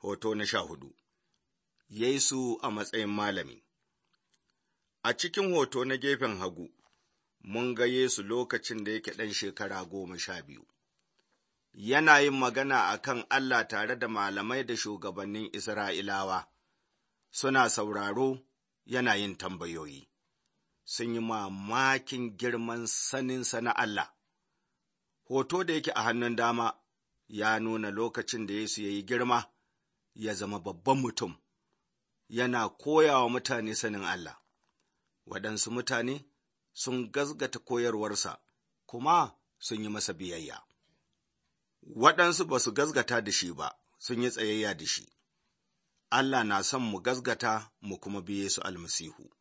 Hoto na sha hudu Yesu a matsayin malami A cikin hoto na gefen hagu, mun ga Yesu lokacin da yake ɗan shekara goma sha biyu. Yana yin magana a kan Allah tare da malamai da shugabannin Isra'ilawa, suna sauraro yana yin tambayoyi. Sun yi mamakin girman saninsa na Allah. Hoto da yake a hannun dama ya nuna lokacin da Yesu ya yi girma, ya zama babban mutum, yana koya wa mutane sanin Allah. Waɗansu mutane sun gazgata koyarwarsa, kuma sun yi masa biyayya. Waɗansu ba su gazgata da shi ba, sun yi tsayayya da shi. Allah na son mu gazgata mu kuma biye su almasihu.